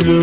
lò.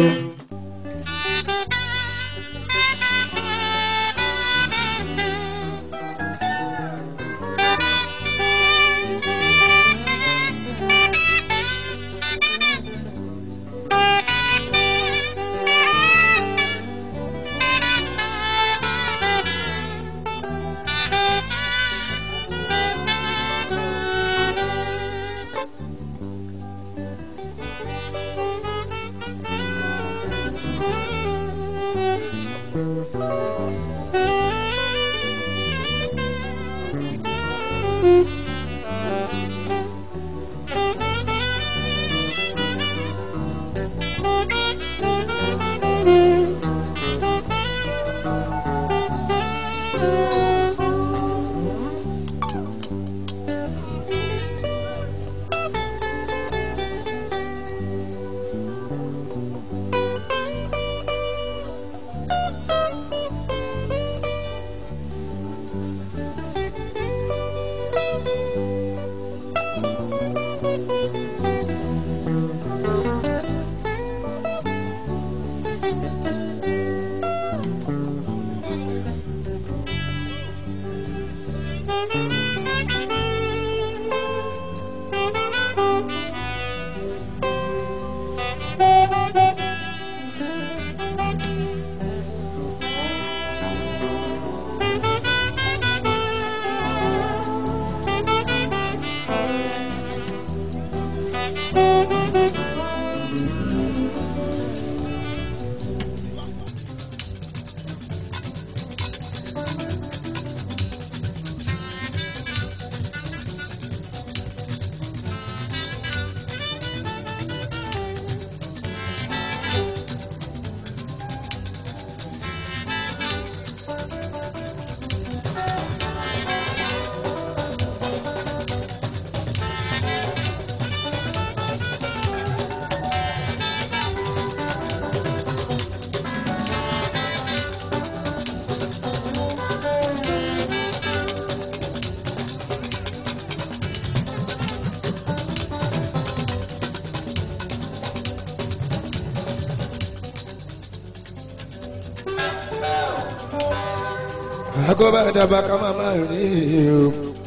àkọ́bá dàbà ká máa máa rí o.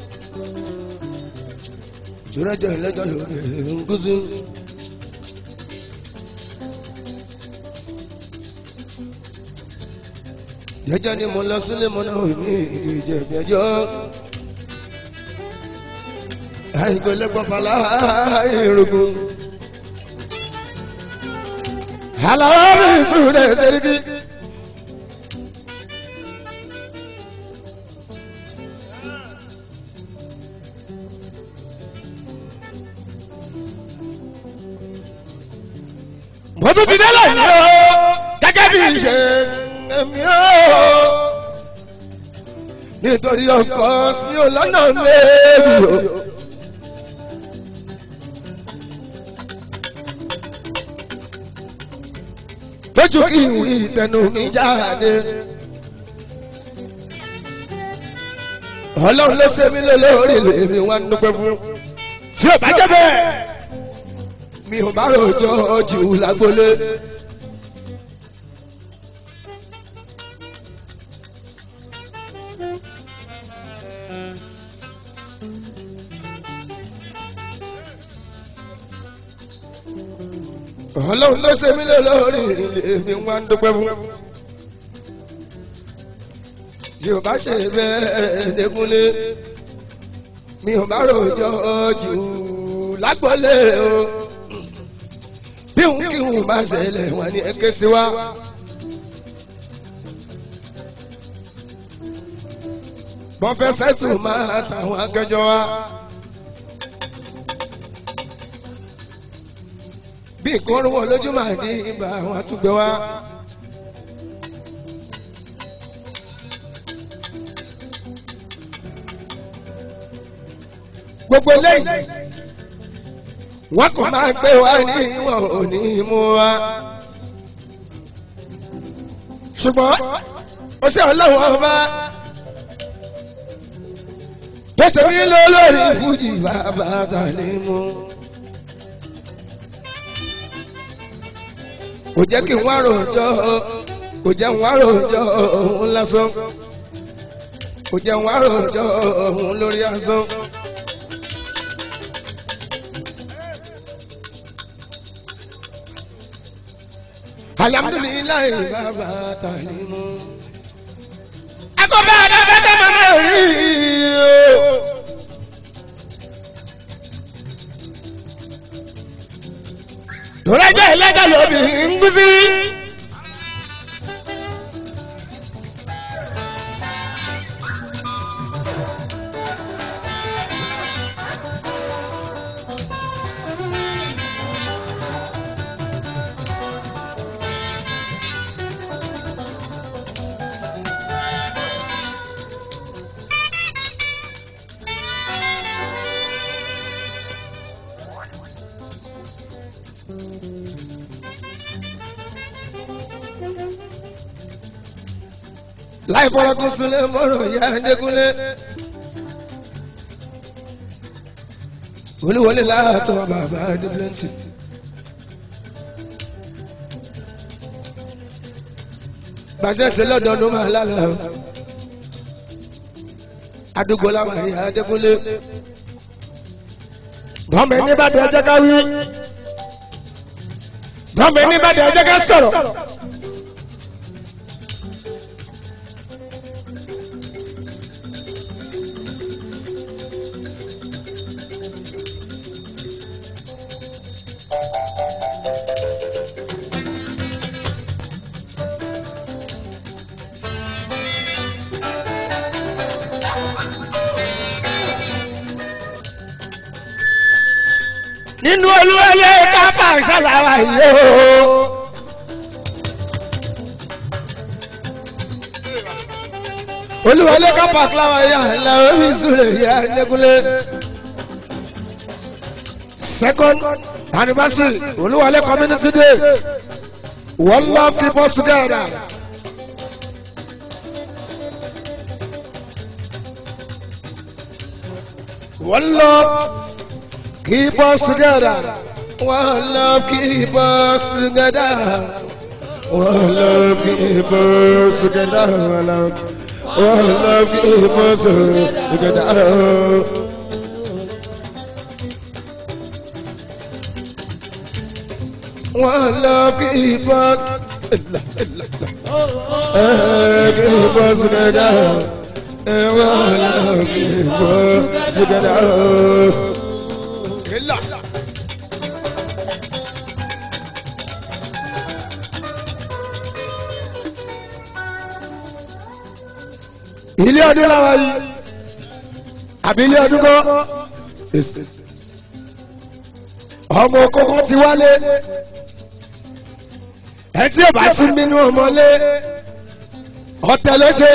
ìrẹ́jọ ìlẹ́jọ lórí nkúsí. jẹjẹ ni mo lọ sílé mo náà ní ìjẹjẹjọ. àìgbélẹ́gbọ́n fàlà ìrògùn. àlàó mi sùn lè ṣe é kí. mo tún ti délẹ̀ ní o gẹ́gẹ́ bí ìṣe mi o nítorí ọkọ mi ò lọ́nà méjì o. tójú kí n wí ìtẹnu mi jáde. ọlọ́run ló ṣe mí lólórí lèmi wá ń dúpẹ́ fún. tí ò bá jẹ́ bẹ́ẹ̀ mi ò bá rojọ́ jù lágbólé. ọlọ́run ló ṣe mí lé lórí èmi wá ń dúpẹ́ fún. tí o bá ṣe bẹ́ẹ̀ lẹ́kúnlé mi ò bá rojọ́ jù lágbólé o bí òun kí òun bá ṣẹlẹ̀ wọn ni ẹ ké sí wa. bọ́fẹ́sẹ̀tù máa tàwọn akẹjọ wa. bí ìkọrùn wọn lójú máa ní ibà àwọn àtúgbẹ wa. gbogbo eléyìí wọn kò máa gbé wa ní wọn ò ní mú wa. ṣùgbọ́n ó ṣe ọlọ́wọ́ ọba tó ṣe mí lólórí fújì bàbá tàlẹ́ mú. kò jẹ́ kí n wá ròjọ́ kò jẹ́ n wá ròjọ́ òun lásán kò jẹ́ n wá ròjọ́ òun lórí asán. alhamdulilayi bàbá talimu. akọ̀bẹ́ àdàbẹ́tẹ̀ màmá rí o. lọ́rẹ́jọ́ ẹlẹ́jọ́ lóbi ń gúsí. láì fọ́rọ́kún súnlé mọ́rọ̀ ìyá ẹ̀ẹ́dẹ́gúnlé. olúwọlé láàtọ̀ bàbá dìbìlẹ́ntì. bàṣẹ ṣe lọ́dọọdún máa lálẹ́ o. àdúgbò làwọn ìyá ẹ̀ẹ́dẹ́gúnlé. gọ́ọ̀mẹ̀ níbàdàn ẹ̀jẹ̀ ká wí. gọ́ọ̀mẹ̀ níbàdàn ẹ̀jẹ̀ ká sọ̀rọ̀. nínú olúwẹlé kápá ìṣàlàwà yìí o. olúwẹlé kápá ìṣàlàwà yìí àlà omi sùlẹ̀ yìí ẹ̀ẹ́dẹ́gúnlé. second anniversary olúwẹlé community day one love keep us together. one love. Keep us together. One love, keep us together. One love, keep us together. One love, one love keep us together. One love, keep us. Eh, Keep us together. Eh, One love, keep us together. ilé ọdún láwa yìí àbí ilé ọdún kọ́ ọmọ kókó ti wálé ẹ tí ò bá sí nínú ọmọlé ọ̀tẹ̀ ló ṣe.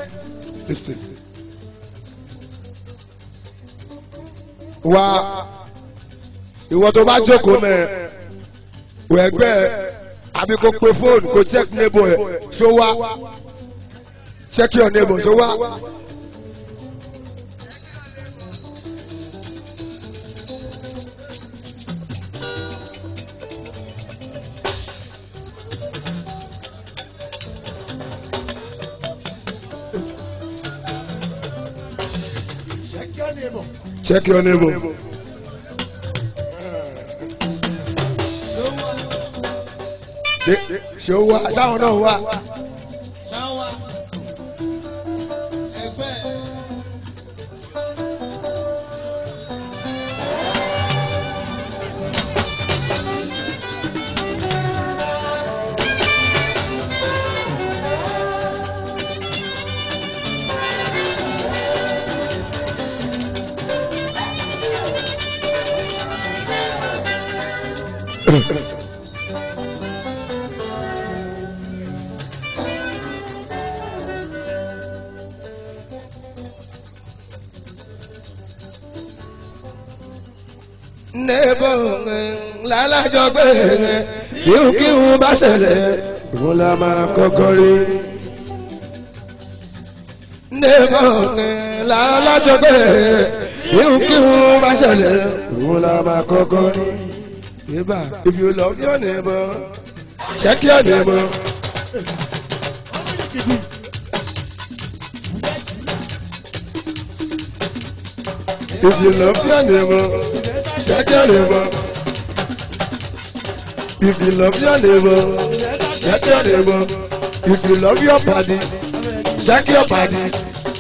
wá ìwọ tó bá jókòó mẹ wẹgbẹ àbí kò pe fóònù kò check neighbor ẹ ṣó wá check your neighbor ṣó wá. check your neighbor. ṣe ṣe ó wá sáwọn náà wá. sáwà ẹgbẹ́ neighbor lálàjọ gbé ihun kí ihun bá ṣẹlẹ̀ ìhun la máa kọ́kọ́ rí. neighbor lálàjọ gbé ihun kí ihun bá ṣẹlẹ̀ ìhun la máa kọ́kọ́ rí. Neighbor, if you love your neighbor, check your neighbor. If you love your neighbor, check your neighbor. If you love your neighbor, check your neighbor. If you love your body, check your body.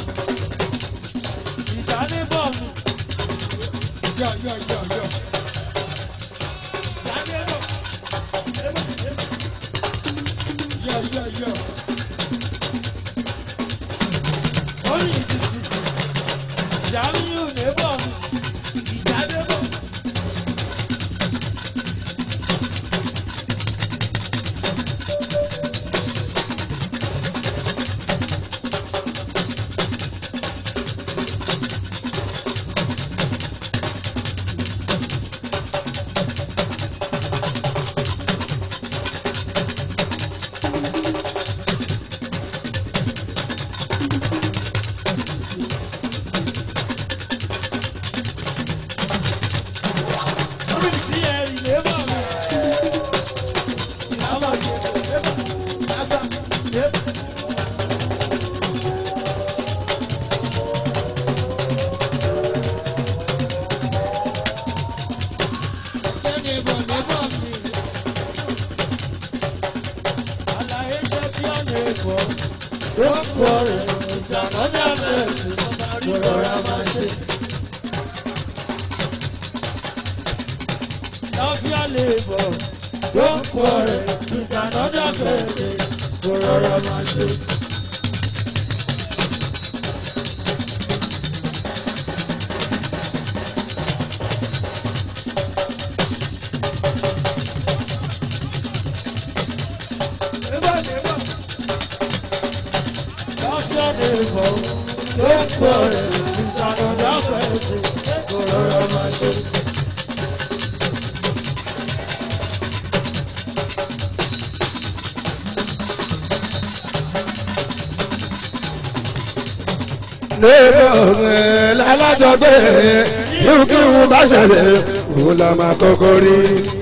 lébọ̀ lálátọ̀gbé yóò kí wọn bá ṣẹlẹ̀ òun la máa kọ́kọ́ rí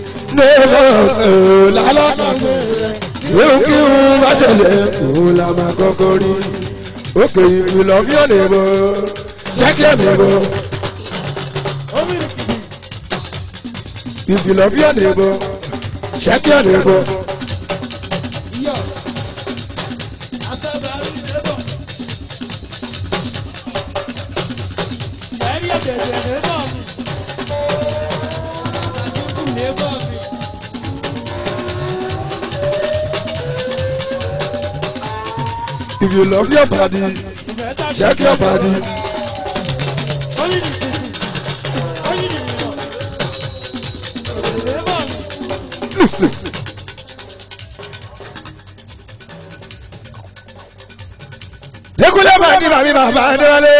lébọ̀ lálátọ̀gbé yóò kí wọn bá ṣẹlẹ̀ òun la máa kọ́kọ́ rí òkè ìfìlọ́fíà nìbọ̀ ṣẹ́kíà nìbọ̀ ìfìlọ́fíà nìbọ̀ ṣẹ́kíà nìbọ̀. If you love your body, check your body. Listen. Dekule bàdí bàbí bàbá Adéwálé.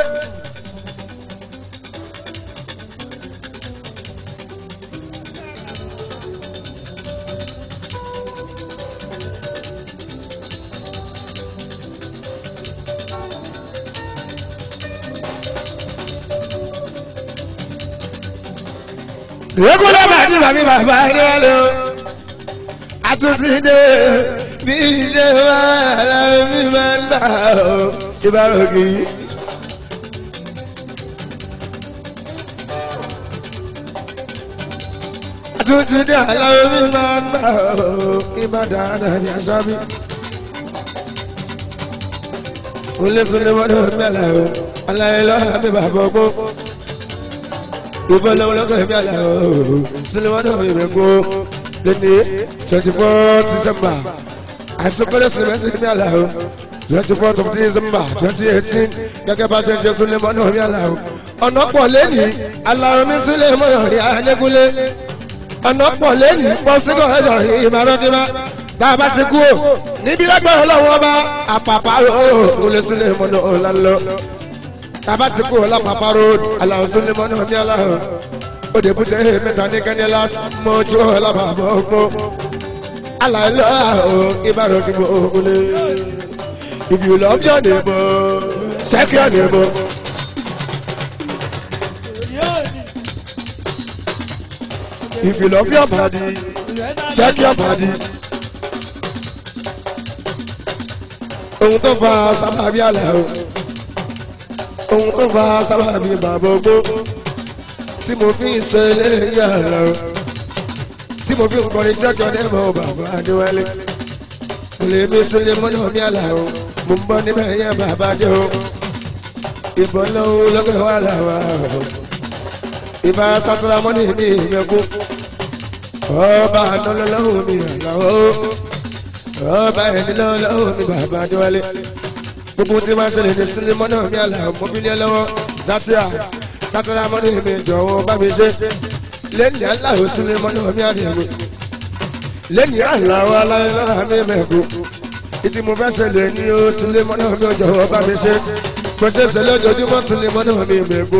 Dekule bàdí bàbí bàbá Adéwálé. Àtúntì dé bí ṣe máa lára mi máa ń gbà ó ìbáròkì. Àtúntì dé àlára mi máa ń gbà ó ìbàdàn ní asábí. Olé sunlé wọ́dọ̀ mẹ́lẹ̀ o, aláyé lọ́wọ́ mi bàbá ọgbó. Ìbọn lọ́wọ́ lọ́kọ̀ mi àlàó, sunlé wọ́dọ̀ mi bẹ̀kọ́ lẹ́ni twenty four December àìsàn sèmẹ́sì ní àlàó twenty fourth of December twenty eighteen gẹ́gẹ́ bá ṣe ń jẹ́ súnlẹ̀ mọ́nà ní àlàó ọ̀nà pọ̀ lẹ́nìí àlàó mi sílẹ̀ mọ́nà ìyá ẹ̀ẹ́dẹ́gúnlé ọ̀nà pọ̀ lẹ́nìí pọ́ńsíkọ̀ ẹ̀jọ̀ ìmọ̀rànkímá tá a bá ti kú o níbi lágbára ọlọ́run ọba àpàpàrọ̀ òòlù sílẹ̀ mọ́nà ọ̀làlọ́ tá a bá ti kú o lápàpàrọ̀ àlàó sílẹ̀ mọ́nà ní àlàó òde bùtẹ́ mẹ́ta ní kẹ́niẹ́lás mọ́jú ọ̀làbàbọ̀ ọgbọ́n alailo aho ibaro ki mo ole if you love your neighbor check your neighbor if you love your body check your body ohun tó fa sábàbí àlà o ohun tó fa sábàbí bàbá ogbó tí mo fi ń ṣe eléyìí àlà o tí mo fi ń kọrin sẹ́kọ̀ọ́ dẹ́mọ̀ bàbá adéwálé kò lè mi sílé mọ́nà mi àlà o mo ń bọ́ níbẹ̀ yẹn bàbá dé o ìbọn lọ́wọ́ lọ́kẹ́ wà láwa o ìbá sátúrà mọ́nì mi ìmẹ́kú ọba ànálọ́lọ́hùn mi àlàó ọba ẹ̀nìlọ́lọ́hùn mi bàbá adéwálé gbogbo tí máa ń ṣẹlẹ̀ ní sílé mọ́nà mi àlàó mo fi ní ẹ lọ́wọ́ sátúrà sátúrà mọ́nì mi jọ̀wọ́ bá mi ṣe lẹ́ni aláwọ̀ sílé mọ́nà mi àdìyàwó lẹ́ni aláwọ̀ aláìláà mi mẹ́kú ìtì mo fẹ́ ṣẹlẹ̀ ní o sílé mọ́nà mi jọ̀wọ́ bá mi ṣe kò ṣe ṣẹlẹ̀ ojoojúmọ́ sílé mọ́nà mi mẹ́kú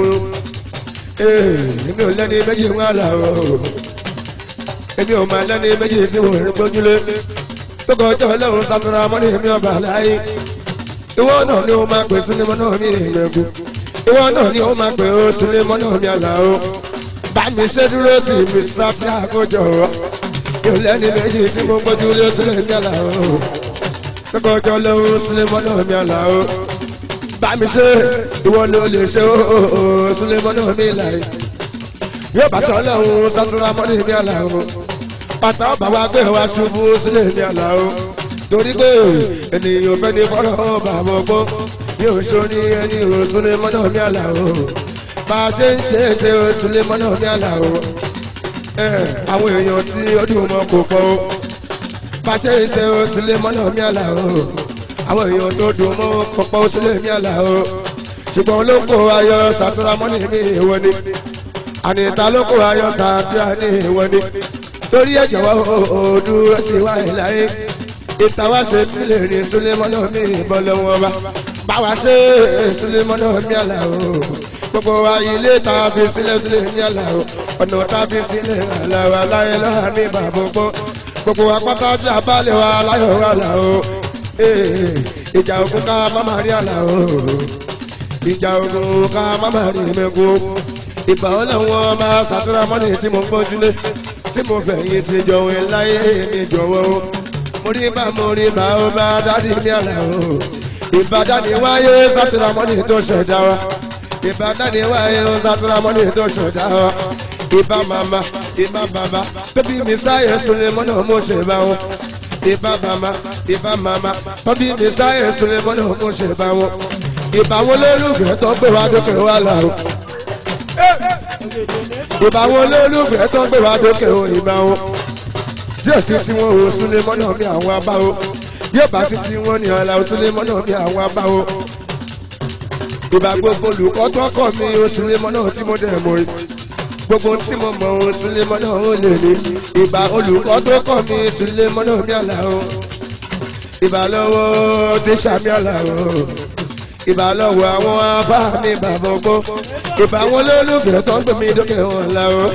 èmi ò lẹ́ni méjì ń aláwọ̀ èmi ò máa lẹ́ni méjì tí mo rí gbójúlé tó kọjá ọlọ́run sátúrà mọ́nà mi ọba láyé ìwọ náà ni ó máa pè sílé mọ́nà mi mẹ́kú ìwọ náà ni ó máa pè ó sílé mọ́nà mi àlàó bámi ṣe dúró tì mí sátí àkójọ yóò lẹ́ni méjì tí mo gbójú lé sílẹ̀ mi àlàó kọ́kọ́jọ́ lóhun sílẹ̀ mọ́nà mi àlàó bámi ṣe ìwọ ló lè ṣe ó sílẹ̀ mọ́nà mi láì yóò bá sọ lọ́hun sátúrà mọ́nà mi àlàó pátá ọba wa gbé wa ṣubú sílẹ̀ mi àlàó torí pé ènìyàn fẹ́ ní fọ́rọ̀ bàbá ọgbọ́n yóò ṣó ní ẹni òsúlẹ̀ mọ́nà mi àlàó bá a ṣe ń ṣe é ṣe oṣù lè mọ́nà ní àlàó àwọn èèyàn tí ọdún mọ́ kò pọ̀ o bá a ṣe ń ṣe oṣù lè mọ́nà ní àlàó àwọn èèyàn tó dùn mọ́ kò pọ̀ oṣù lè ní àlàó ṣùgbọ́n ló kó ayọ̀ sàtúrà mọ́nì ní ìwọ ni àníta ló kó ayọ̀ sàtúrà ní ìwọ ni torí ẹ̀jẹ̀ wá òdúró ti wá ìláyé ìtawá ṣe fílẹ̀ ní sulemọ́nà mi ìbọn lọ́wọ́ wa báwa ṣe sulemọ́nà mi àlàó gbogbo wa ilé tá a fi sílẹ̀ sílẹ̀ ní àlàó ọ̀nà tá a fi sílẹ̀ àlàó aláyé lọ́wọ́ mi bàbá gbọ́ gbogbo wa pátá tí a bá lè wa aláyọ̀ wa àlàó ìjà ogun ká má má rí àlàó ìjà ogun ká má má rí mẹ́kú ìgbà wọn làwọn máa ṣàtúrà mọ́nì tí mo ń gbójúlé tí mo fẹ̀yìn ti jọ̀wọ́ láyé mi jọ̀wọ́ mo rí bá mo rí bá ó bá dádì ní àlàó ìbàdàn ni wáyé ṣàtúrà mọ́nì tó ṣẹ̀dá wa ìbàdàn ni wáyé ó sátúrà mọ́ni tó ṣọ̀dá ọ. ìbá màmá ìbá bàbá tóbi mi sáyé sunlé mọ́nà mo ṣe bá wọn. ìbá màmá ìbá màmá tóbi mi sáyé sunlé mọ́nà mo ṣe bá wọn. ìbá wọn lólùfẹ́ tó gbé wa dókè wá là o. ìbá wọn lólùfẹ́ tó gbé wa dókè o ìbá wọn. díẹ̀ sí tí wọ́n ò sunlé mọ́nà mi àwọn abáwo. yóò bá sí tí wọ́n ní ọ̀la ò sunlé mọ́nà mi àwọn abáwo ìbá gbogbo olùkọ́ tó kọ́ mi oṣù lémọ́ náà tí mo dẹ̀ mọ́ yìí gbogbo tí mo mọ̀ oṣù lémọ́ náà ó lè ní ìbá olùkọ́ tó kọ́ mi oṣù lémọ́ náà mi àlà o ìbá lọ́wọ́ tíṣà mi àlà o ìbá lọ́wọ́ àwọn afá mi bàbá ọgbọ́ ìbá àwọn olólùfẹ́ tó ń gbé mi dókè wọn là o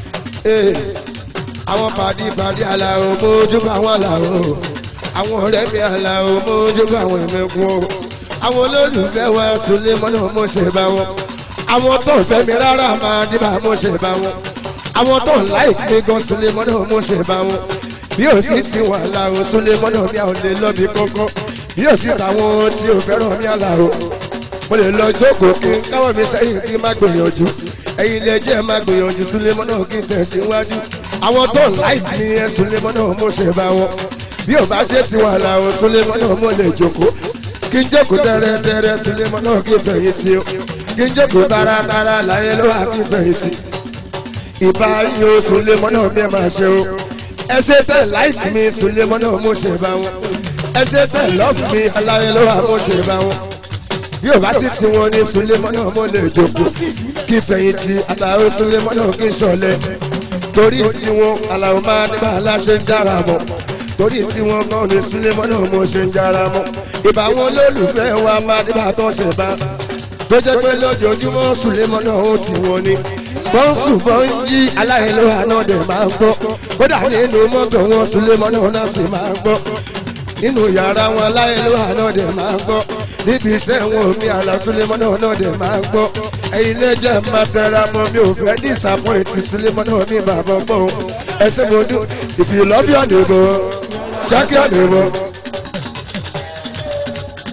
àwọn pàdé pàdé àlà o mójú bá wọn là o àwọn ọ̀rẹ́ mi àlà o mójú bá àwọn ẹ̀mẹ́kun o àwọn olólùfẹ́ wa sùnlé mọ́nà mo ṣe bá wọn àwọn tó ń fẹ́ mi rárá máa dìbà mo ṣe bá wọn àwọn tó ń láìkí mi gan sùnlé mọ́nà mo ṣe bá wọn bí ò sí ti wà láàrú sùnlé mọ́nà mi àwọn lè lọ́bi kọ́kọ́ bí ò sí tàwọn tí ò fẹ́ràn mi àlàrò mo lè lọ jókòó kí n káwọ́ mi sẹ́yìn kí n má gbìyànjú ẹ̀yin ilé jẹ́ má gbìyànjú sùnlé mọ́nà kí n tẹ̀síwájú àwọn tó ń láìkí mi ẹ̀ sùnlé mọ́nà mo ṣe bá wọn bí ò bá ṣe ti wà láàrú sùnlé mọ́nà mo lè jókòó kí n jókòó tẹ́rẹ́tẹ́rẹ́ sílé mọ́ náà kí n fẹ̀yìn tí o kí n jókòó taratara láyé ló wà kí n fẹ̀yìn tí. ìbá yìí o sílé mọ́ náà mi máa ṣe o ẹ ṣe tẹ̀ láìkì mi sílé mọ́ náà mo ṣe bá wọn ẹ ṣe tẹ̀ lọ́ọ̀fù mi aláyé ló wà mo ṣe bá wọn. bí o bá sì ti wọn ní sílé mọ́ náà mo lè jókòó kí n fẹ̀yìn tí àtàwọn sílé mọ́ náà kí n ṣọlẹ̀ torí tí wọn aláwọ̀ máa nígbà aláṣẹ ń dára mọ́ torí tí wọn kàn ní sílẹ̀mọ́ náà mo ṣe ń jára mọ́ ìbá wọn lólùfẹ́ wa máa nígbà tó ṣe bá tó jẹ́ pé lójoojúmọ́ sílẹ̀mọ́ náà ó ti wọn ni fọ́nsù fọ́njí aláìlóhà náà dẹ̀ máa ń gbọ́ kódà nínú mọ́tò wọn sílẹ̀mọ́ náà náà sì máa ń gbọ́ nínú yàrá wọn aláìlóhà náà dẹ̀ máa ń gbọ́ níbi iṣẹ́ wọn omi àlàsílẹ̀mọ́ náà náà dẹ̀ máa ń gbọ́ ẹ̀yin lẹ́jẹ̀ máa tẹra mọ́ mi ò fẹ́ disappoint sílẹ̀mọ́ náà mi bàbá gbọ́ ẹsẹ̀ mo dún if you love your neighbor check your neighbor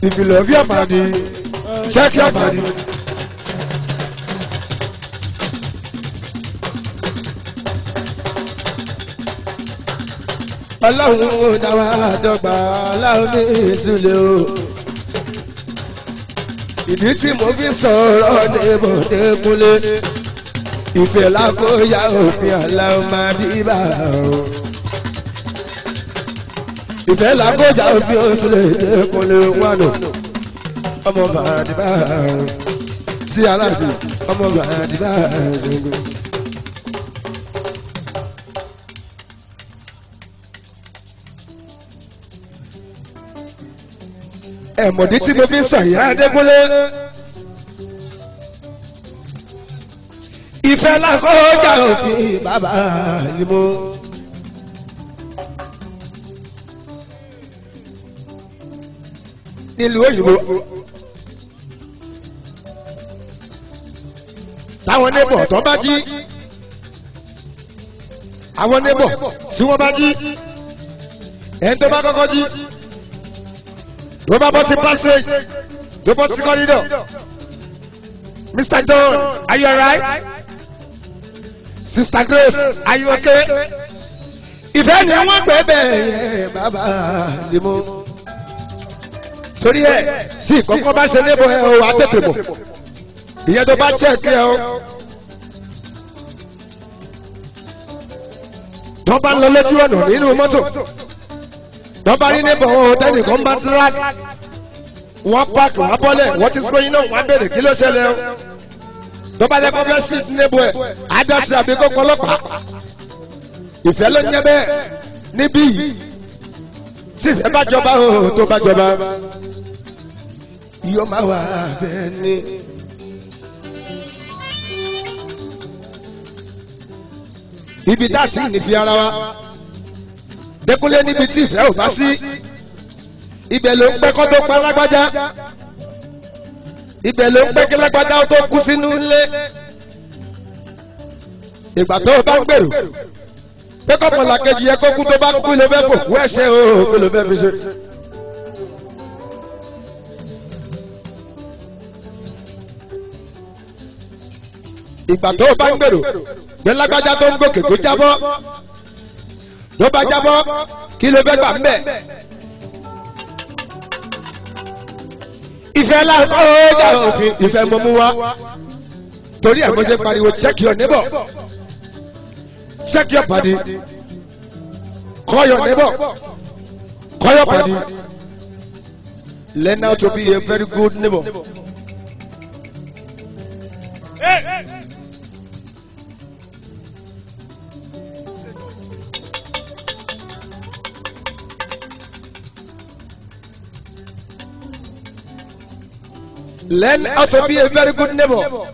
If you love your money, check your money. Ọlọ́run ò dá wa dọ́gba aláwọ̀ ní ìsúlẹ̀ o. Ìdí tí mo fi sọ̀rọ̀ ní bòde kúnlé. Ìfẹ́ lákòóyá òfin aláwọ̀ máa dìbà o. Ìfẹ́ lákòóyá òfin òsúlẹ̀ dé kúnlé wánò. Ọmọ bàdìbà sí aláàtì ọmọ bàdìbà ṣogo. ẹ̀mọ̀dí tí mo fi ń sàyà Adékúnlé. Ìfẹ́ lákọjá òfin bàbá ni mo. Nílùú òyìnbó. Táwọn nébọ̀ tó bá jí. Àwọn nébọ̀ tí wọ́n bá jí. Ẹni tó bá kọ́kọ́ jí ló bá bọ́ sí passage ló bọ́ sí corridor Mr. John are you alright Sister Grace are you okay ìfẹ́ ni wọ́n gbé bẹ́ẹ̀ yẹn bàbá ni mo torí ẹ̀ tí ìkọ́kọ́ bá ṣe níbo ẹ o wà á tètè bọ̀ ìyẹn tó bá check ẹ o tó bá ń lọ lójú ọ̀nà nínú mọ́tò tọ́ba rí níbọ̀ wọn tẹ́nìkan bá drag wọ́n pààkì wọ́n bọ́lẹ̀ wọ́n ti sọ iná wọ́n béèrè kí ló ṣẹlẹ̀ o tọ́ba lẹ́kọ́ fẹ́ sí níbo ẹ̀ àdásí àbí kókó ọlọ́pàá ìfẹ́ ló ń jẹ́ bẹ́ẹ̀ níbí yìí tí ìfẹ́ bá jọba o tó bá jọba yóò máa wà bẹ́ẹ̀ ni. ibi tá a ti ní fi ara wa. Dékúnlé níbi tí ìfẹ́ ò bá sí ibẹ̀ ló ń pẹ́ kọ́ tó pa lágbájá ibẹ̀ ló ń pẹ́ kí lágbájá tó kú sínú ilé ìgbà tó o bá ń gbèrò pé kọ́mọlá kejì yẹ kó kú tó bá kú ló fẹ́ fòkú ẹ̀ṣẹ̀ o kó ló fẹ́ fi ṣe. ìgbà tó o bá ń gbèrò pé lágbájá tó ń gòkè tó jábọ́ ló bá jábọ́ kí ló fẹ́ gbà ń bẹ̀. ìfẹ́ láàkọ́ ọjà òfin ìfẹ́ mọ́mú wa torí ẹ̀ mo ṣe pariwo check your neighbor check your body call your neighbor call your body learn how to be a very good neighbor. Hey, hey. Learn how to be a very good neighbor.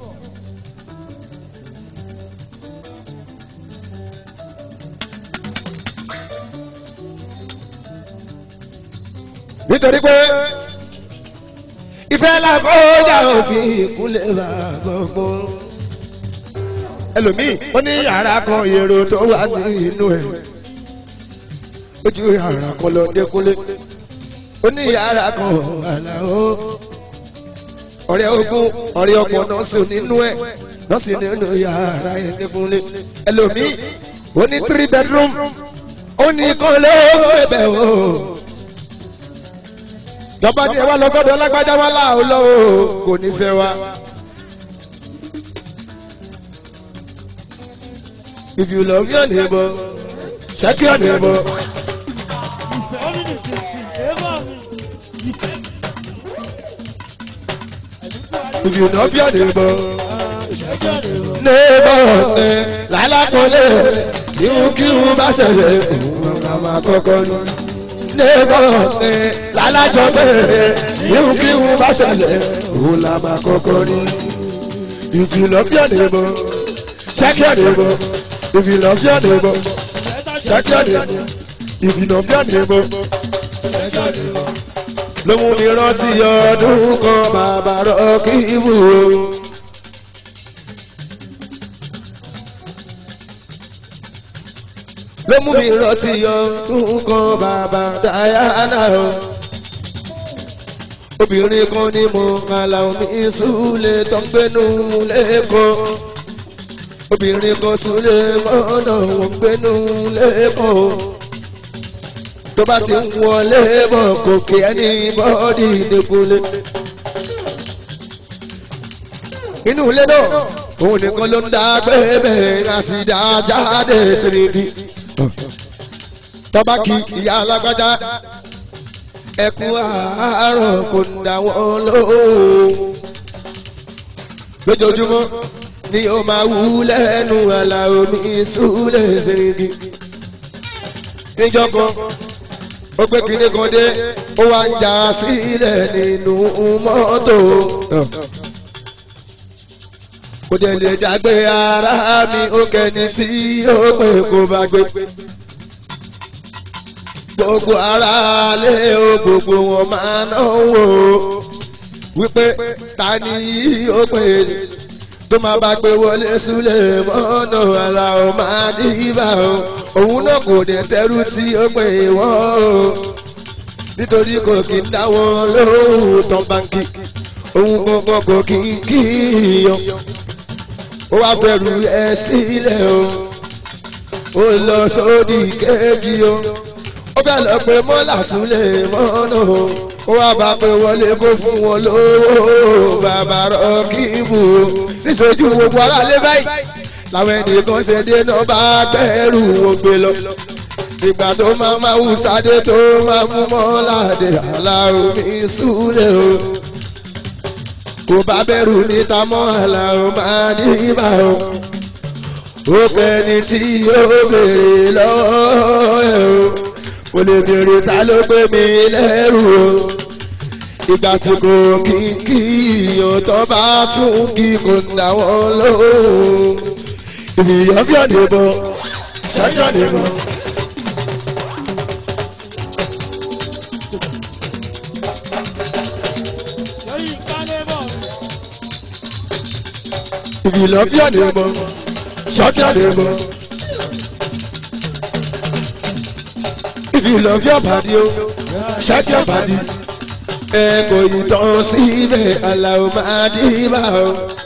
nítorí pé ìfẹ́ làkọ́jà òfin ìkúnlẹ̀ bá gbogbo. ẹlòmíì ó ní yàrá kan èrò tó wà nínú ẹ̀ ojú yàrá kan lọ dékúnlé ó ní yàrá kan àlàó ọ̀rẹ́ ogun ọ̀rẹ́ ọkọ̀ nọ́ọ̀sì nínú ẹ̀ nọ́ọ̀sì nínú yàrá yẹn dékúnlé ẹlòmíì ó ní three bedroom ó ní kan ló ń bẹ̀bẹ̀ o jọba ní ẹ wá lọ sọ́dọ̀ lágbájá wá láàó lọ́wọ́ kò ní fẹ́ wa. if you love your neighbor check your neighbor. if you love your neighbor neighbor ẹ lálákọ̀ọ́lẹ̀ kíhun bá ṣẹlẹ̀ òun náà máa kọ́kọ́ ní neighbor ẹ lálájọ bẹ́ẹ̀ ihun kí ihun bá ṣẹlẹ̀ òun la máa kọ́kọ́ rí. if you love your neighbor check your neighbor if you love your neighbor check your neighbor if you love your neighbor check your neighbor. ló mú mi rántí ọdún kan bàbá rọ́ọ̀kì ibù o. ló mú mi rántí ọdún kan bàbá Diana o obìnrin kan ní mo kàlà omi ìsúlẹ̀ tó ń gbénu lẹ́kọ̀ọ́ obìnrin kan súlẹ̀ mọ́nà wọn ń gbénu lẹ́kọ̀ọ́ tó bá ti ń wọlé bọ̀ kò kí ẹni bọ́ọ̀dì ìdẹ́kunlé. inú ilé náà òun nìkan ló ń dá gbẹ́bẹ́ àsìdá jáde sírìkì. tọ́ba kí ìyá alágbádá ẹkún àárọ̀ kò ń dá wọn lóhùn. lójoojúmọ́ ni ó máa wú lẹ́nu àlà omi súlẹ̀ sírìkì. níjọ́ kan ó gbé kinní kan dé ó wá ń já sílẹ̀ nínú mọ́tò. kò dé lè dàgbé ara mi ó kẹ́ni tí ó pè kó bá gbé. gbogbo ara lé o gbogbo wọn máa náwó wípé ta ni ó pè tó máa bá gbé wọlé súlẹ̀ mọ́nà àlà ò máa dìbà o òun náà kò dé tẹ́rù tí ó pè wọ́n o nítorí kò kí ń dá wọn lóhùn tán báńkì òun kankan kò kí ń kíyàn ó wá bẹ̀rù ẹ sílẹ̀ o ó lọ sódì kejì o ó bẹ̀ lọ pé mọ́là súlẹ̀ mọ́nà o ó wá bá pé wọlé kó fún wọn lówó bàbá rọ kí bù ó níṣojú gbogbo aráalé báyìí làwọn ẹnìkan ṣe dé náà bá gbẹ́rù wọn gbé lọ ìgbà tó máa máa wù sáde tó máa mú mọ́ládé aláwo ní súlẹ̀ o kò bá bẹ̀rù níta mọ́ aláwo máa ní ibà o ó kẹ́ni tí ó béèrè lọ́wọ́ ẹ̀ o kò lè béèrè ta ló gbé mi lẹ́rù o ìgbà tí kò kí kí ìyàn tó bá tún kí kò dá wọn lóhùn ìyàn bí ọ̀nà ìbọn ṣáájú ọ̀nà ìbọn. ìbìlọ̀ bí ọ̀nà ìbọn ṣáájú ọ̀nà ìbọn. ìbìlọ̀ bí ọ̀bàdì o ṣáájú ọ̀bàdì ẹ kò yí tán síbẹ̀ aláwọ̀ máa dìbà o.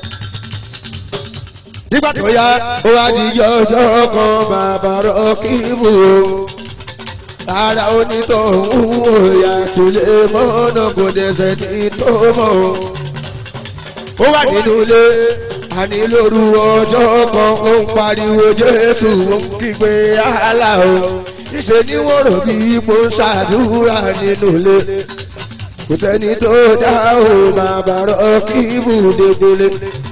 nígbà tó yá ó wá di ọjọ́ kan bàbá rọ́kìbù o. ara onítọ̀hún òyà sílẹ̀ mọ́nà kò dẹ̀sẹ̀ ní tó mọ̀ o. ó wà nínú ilé àní lóru ọjọ́ kan ó ń pariwo jésù ó ń kígbe àhálà o. níṣẹ́ ni wọ́n rò bí ipò ń ṣàdúrà nínú ilé kò sẹ́ni tó dá o bàbá rọ kí ibùdókòlé.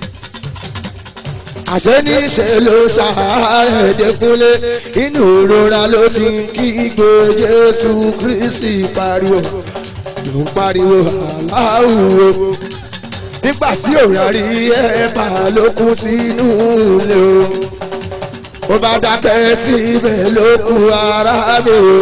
àṣẹ ní ṣe ló ṣàárẹ̀ dẹ́kunlé inú ìrora ló ti ń kígbe jésù kristi pariwo ló ń pariwo aláwùwò nígbà tí òrà rí ẹ̀bà ló kú sínú ilé o ó bá dákẹ́ síbẹ̀ ló kú ara mi o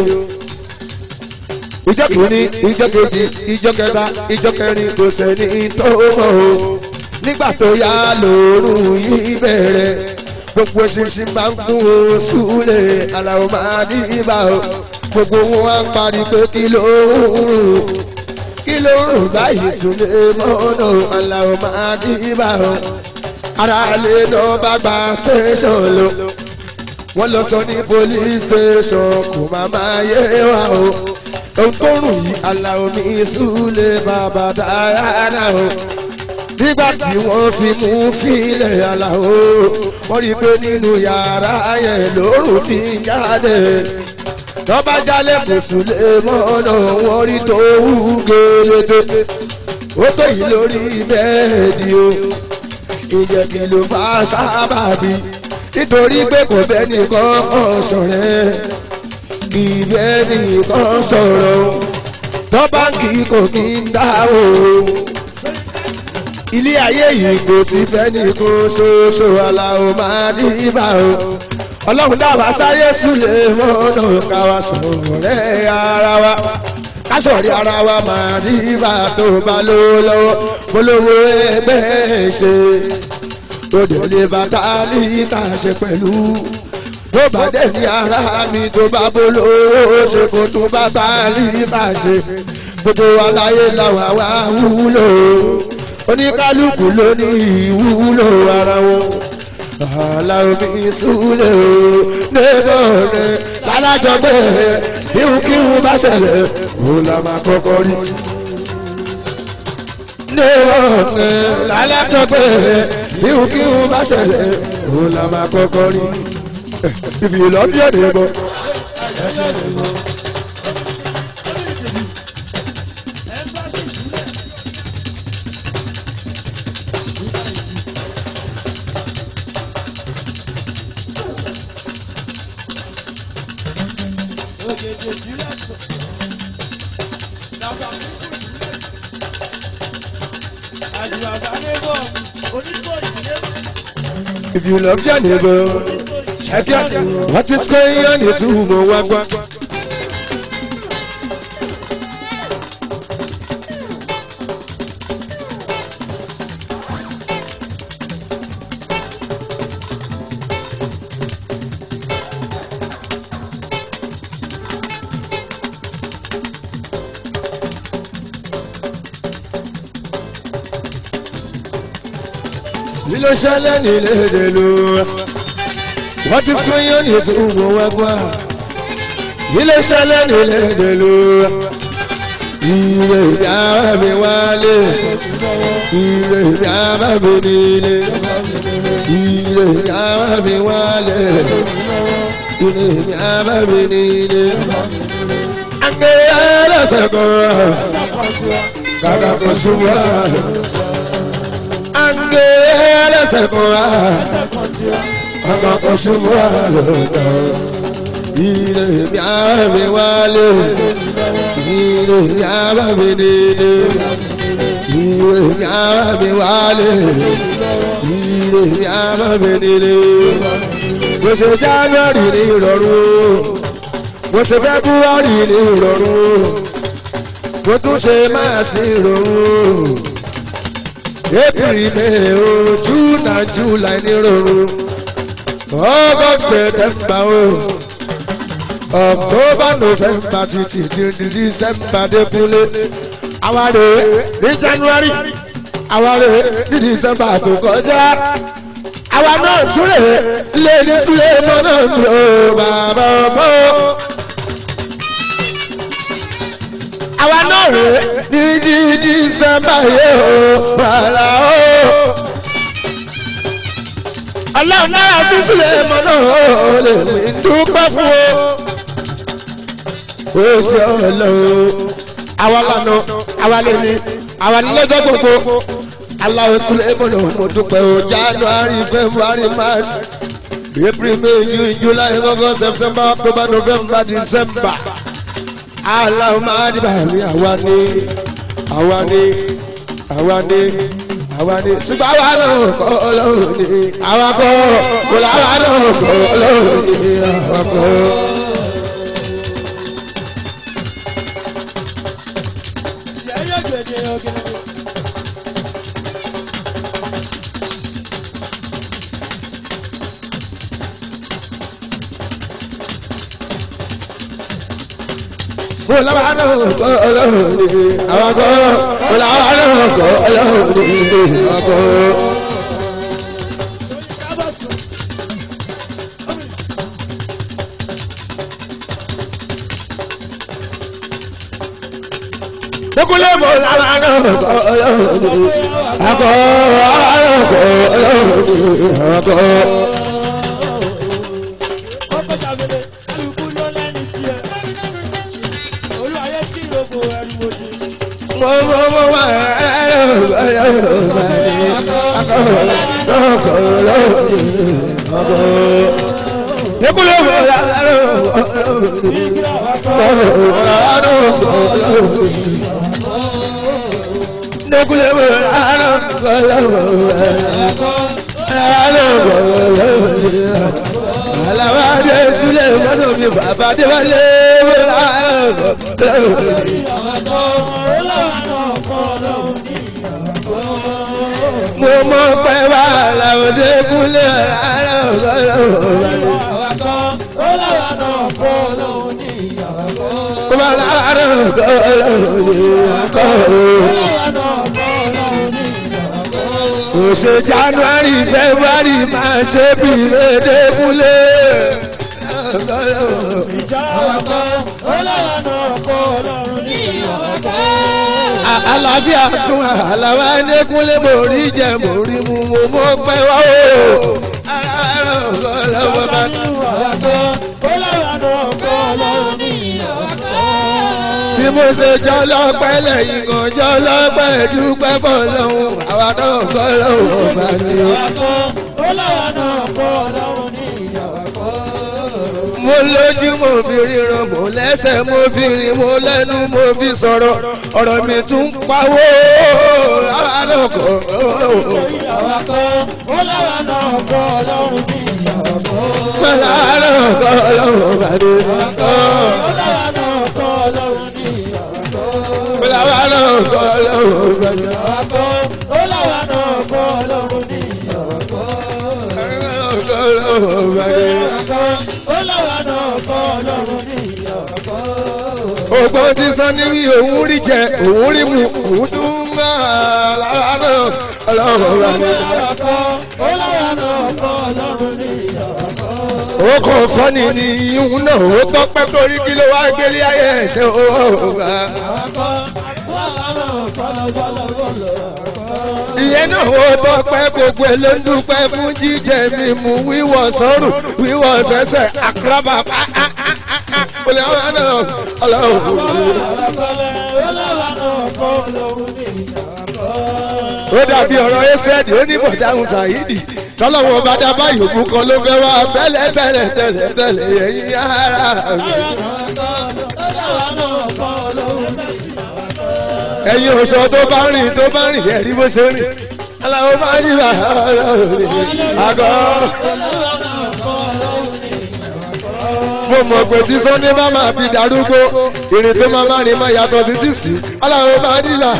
ìjọ kìíní ìjọ kejì ìjọ kẹta ìjọ kẹrin kò sẹ́ni tó mọ̀ o nígbà tó yá lòórùn yìí bẹ̀rẹ̀ gbogbo ṣinṣin máa ń kún o súlẹ̀ aláwọ̀ máa ní ibà o gbogbo wọn á ń parí pé kí ló ń rùn kí ló ń rùn báyìí súlẹ̀ mọ́nà aláwọ̀ máa ní ibà o ara lè lọ bá gba station lọ wọ́n lọ sọ ní police station kò má máa yé wa o ohun tó rùn yìí aláwo ní ìsúlẹ̀ bàbá dáadáa o nígbà tí wọ́n fi mú fílẹ̀ aláwo wọ́n rí i pé nínú yàrá yẹn lóòrùn ti ń jáde lọ́ba jálẹ̀ kò súlẹ̀ mọ́nà wọ́n rí tó wú gẹ́lẹ́dẹ́ ó tó yìí lórí bẹ́ẹ̀dì o ìjẹ́ kí ló fà sábàbí nítorí pé kò fẹ́ nìkan ọ̀ṣọ̀rẹ́ ìbẹ́ nìkan sọ̀rọ̀ tó báńkì kò kí ń dá o. ilé ayé yìí kò sí fẹ́ nìkan ṣoṣo aláwo máa ní ibà o. ọlọ́run dábàá sáyé súlẹ̀ mọ́nà káwa sọ̀rẹ́ ara wa kásọ̀rí ara wa máa ní ibà tó bá lówó lọ́wọ́ polówó ẹgbẹ́ ṣe òde lè bàtà líta ṣe pẹ̀lú tó bá dẹ̀ ní ara mi tó bá bolówó ṣe kó tó bá bá líta ṣe gbogbo aláyé làwọn àwa wúlò oníkálukú ló ní ìwúlò ara wọn aláwọ̀ mi súlẹ̀ o nígbà rẹ̀ lálájọ pé bíhùnkíhùn bá ṣẹlẹ̀ òun la máa kọ́kọ́ rí nígbà rẹ̀ lálájọ pé bíhùnkíhùn bá ṣẹlẹ̀ òun la máa kọ́kọ́ rí if you love your neighbor. If you love your neighbor, check out what is going on in Tumo Wagwa. Ilé ṣẹlẹ̀ nílé èdè ló wá. What is going on in Tumo Wagwa? Ilé ṣẹlẹ̀ nílé èdè ló wá. Ire ìyá mi wálé. Ire ìyá mi nílé. Ire ìyá mi wálé. Ire ìyá mi nílé. Àgbẹ̀ ẹlẹ́sẹ̀ kan. Kàkà kò ṣubú ange ẹlẹsẹ kan wa ọmọ kan ṣubú àlọkọ ire mi àmì wálé ire mi àmì nílé ire mi àmì wálé ire mi àmì nílé gbèsè january ní ìrọ̀rùn gbèsè february ní ìrọ̀rùn mo tún ṣe máa sí ìrọ̀rùn april may o june and july ní rọrùn august september o october november títí di december débúlé àwárè ní january àwárè ní december tó kọjá àwa náà túrè lé ní sílé mọ́nà mi ò bàbá ọmọ. àwa náà rè ní ní dísẹ́mbà yìí ó bàrà ó. ọlọ́run náà sísílẹ̀ mọ́ náà ó lè mí dúpẹ́ fún o. ó ṣe ọlọ́run àwa lànà àwa lè ní àwa ní lọ́jọ́ gbogbo. aláwọ̀ sílẹ̀ mọ́ náà mo dúpẹ́ o january february march april may june july august september october november december aláwọ̀ máa dìbà ní àwa ní àwa ní àwa ní àwa ní ṣùgbọ́n àwa náà kọ́ ọlọ́run ní àwa kọ́ kò láwa náà kọ́ ọlọ́run ní àwa kọ́. kò láwa náà kọ́ ọlọ́run ní àwa kọ́ kò láwa náà kọ́ ọlọ́run ní àwa kọ́. Dókúlé mọ̀ lára náà kọ́ ọlọ́run ní àkọ́ àárọ̀ kọ́ ọlọ́run ní àkọ́. Mọ̀ mọ̀ mọ̀ wá ẹ̀rọ ọlọ́run ní àkọ́ àkọ́ ọlọ́run ní àkọ́. Dókúlé mọ̀ lára náà kọ́ ọlọ́run ní àkọ́ ọlọ́run ní nekule mo ara kọlọmọ ara kọlọmọ alawa de sule mọdọ mi bàbá de wale mo ara kọlọmọ. mo mọ pé wà láwọn de kule ara kọlọmọ. ó bá lára ọkọ ọlọ́run ní ọkọ kò ṣe january february máa ṣe bí lédèkúlé ọkọ ọlọ́run. àlàáfíà tún àlàwà ẹnẹkúnlé mo rí jẹ mo rí mu mo mọ pẹ wá o. ara ọkọ ọlọ́run bá bí mo ṣe jọ lọ́pẹ́ lẹ́yìn kan jọ lọ́pẹ́ dúpẹ́ bọ̀ lọ́hùn àwa náà kọ́ lọ́hùn ọba ni o. mo lójú mo fi ríran mo lẹ́sẹ̀ mo fi rìn mo lẹ́nu mo fi sọ̀rọ̀ ọ̀rọ̀ mi tún pawó àwa náà kọ́ lọ́hùn. Mọ̀lá náà kọ́ lọ́hùn ọba ni o. Mọ̀lá náà kọ́ lọ́hùn ọba ni o. Ògbọ́n ti sọ ní wí òun rí jẹ òun rí mu òun tún máa lára náà ọlọ́run ọba ni. Ó kàn fọ́ni ní ihun náà ó tọ́pẹ́ torí kí ló wá gbélé ayé ẹ̀ṣẹ̀ ọba. Ìyẹn náà ó tọ́pẹ́ gbogbo ẹ̀ ló ń dúpẹ́ fún jíjẹ mímu wíwọ̀ sọ́rùn wíwọ̀ sẹ́sẹ̀ àkàràbà olè ọ̀rọ̀ náà ọlọ́run. Ó dàbí ọ̀rọ̀ Ẹ́sẹ̀dì ó ní bọ̀dáhùn Sàyídì tọ́lọ́wọ́ bá dá báyìí òkú kan ló fẹ́ wá tẹ́lẹ̀ tẹ́lẹ̀ tẹ́lẹ̀ tẹ́lẹ̀ ẹ̀yìn ara mi. Ẹ̀yin òṣọ tó bá rìn tó bá rìn ẹ̀rí bó ṣe rìn. Aláwọ̀ máa ń yíra ọlọ́run àgọ́. Mo mọ̀ pé tí Sọ́ndé bá máa fi darúgbó ìrìn tó máa máa rìn máa yàtọ̀ sí tìsí. Aláwọ̀ máa ń yíra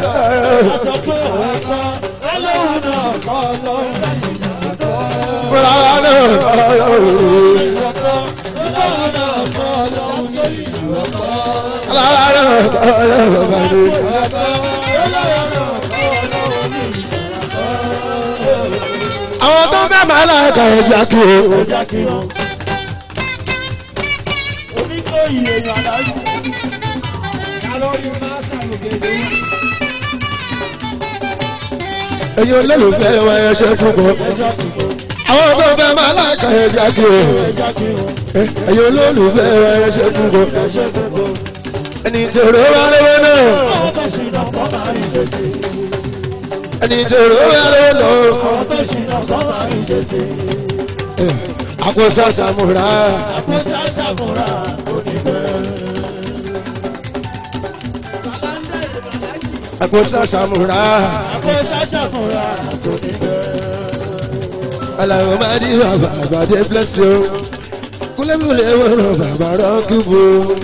àwọn tó fẹ́ máa láàkà ẹ̀já kí o. ẹ̀yin olólùfẹ́ wa ẹ ṣe púpọ̀. àwọn tó fẹ́ máa láàkà ẹ̀já kí o. ẹ̀yin olólùfẹ́ wa ẹ ṣe púpọ̀. ẹni tèrò wá lọ́wọ́ náà. ẹni tèrò wá lọ́wọ́ náà. àkóso àṣàmùrà. àkóso àṣàmùrà. Aláwọ̀ máa ní bàbá àgbàdé blẹ́tì o. Kúlẹ̀múlẹ̀ wọ̀rọ̀ bàbá rọ́ọ̀kìbò.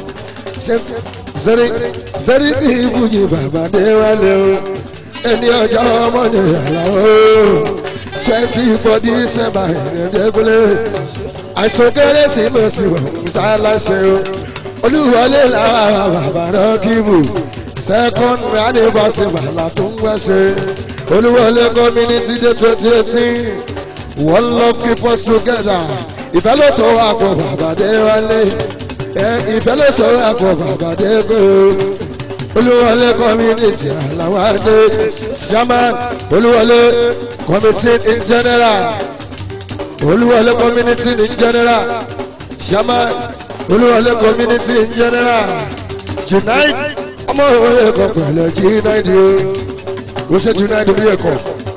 Sẹ́rí sẹ́rí kì í fújì bàbá dé wálé o. Ẹni ọjọ́ ọmọ ní àlàó. Twenty four December ìrìndẹ́gbẹ́lẹ́. Àìsàn kérésìmesì wọ̀ ṣáláṣẹ o. Olúwọlé làwọn bàbá rọ́ọ̀kìbò. Second anniversary bàlá tó ń wẹ́ṣẹ̀. Olúwọlé community day twenty eighteen. One love keep us together. Ìfẹ́ ló sọ wá pọ̀ bàbá dé wálé. Ìfẹ́ ló sọ wá pọ̀ bàbá dé kó. Olúwọlé community àlàwádé. Chairman Olúwọlé committee in general. Olúwọlé community in general. Chairman Olúwọlé community in general. Tonight ọmọ òye kan pẹ̀lẹ́ jí náírà o. Ó ṣe jí náírà orí ẹ̀kọ́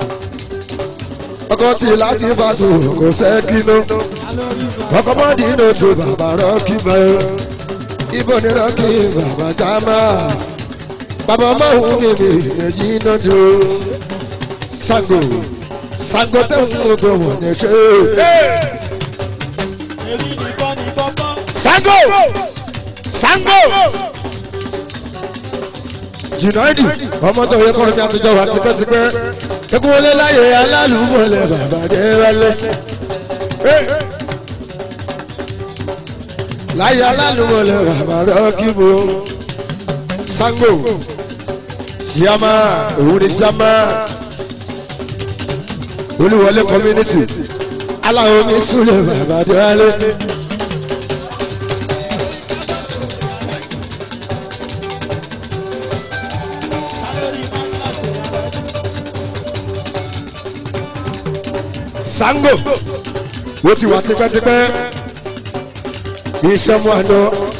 ọkọ tí láti bá tu kò sẹ́kínú ọkọ mọ́dí inú tu bàbá rọ́ọ̀kì bẹ́ẹ̀ ibo ni rọ́ọ̀kì bàbá jámà bàbá ọmọọ̀hún mi ni èjì iná dúró Ṣàngó Ṣàngó tẹ̀hún gbogbo wọn ní ṣe. Ṣàngó Ṣàngó jìnnàdì ọmọ tó yẹ kọ́ ní àtijọ́ wa tipẹ́tipẹ́ ekunwọlé láyé alálùmọ̀lẹ̀ bàbá dé wálé. láyé alálùmọ̀lẹ̀ bàbá rọ́ọ̀kì bò sango siama òun ni siama olúwọlé community aláwo mi súlẹ̀ bàbá déwálé. sango ó ti wà tipẹ́tipẹ́ ìṣọmọ àná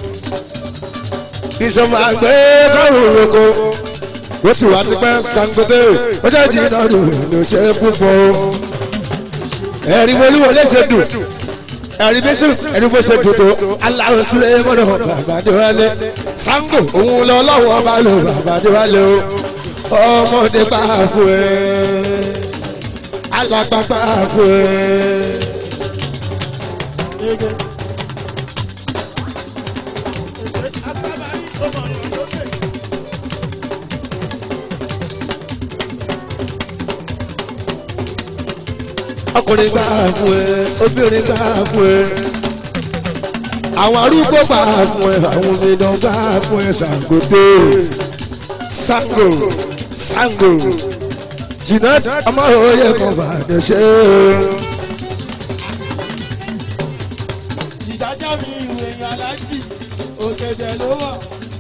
ìṣọmọ àgbẹ̀ kọ́rùn roko ó ti wà tipẹ́ sangote ó jẹ́ jìnnà dùn ní ṣe púpọ̀ ẹ̀rí wọlúwọ lẹ́sẹ̀ dùn ẹ̀rí bẹ́sẹ̀ ẹ̀rí bó ṣe dùn tó aláwọ̀ sílẹ̀ mọ́nà bàbá déwálé sango òun lọ lọ́wọ́ bá lò bàbá déwálé o ọmọdé bá fún ẹ alápápá fún ẹ. ọkùnrin gbà fún ẹ obìnrin gbà fún ẹ àwọn arúgbó gbà fún ẹ àwọn omidan gbà fún ẹ Ṣàngódé Ṣàngó Ṣàngó jìnnà ọmọ òye kan bàdé ṣe. ìjájá mi ìwé èèyàn aláàjì òkèdè ló wà.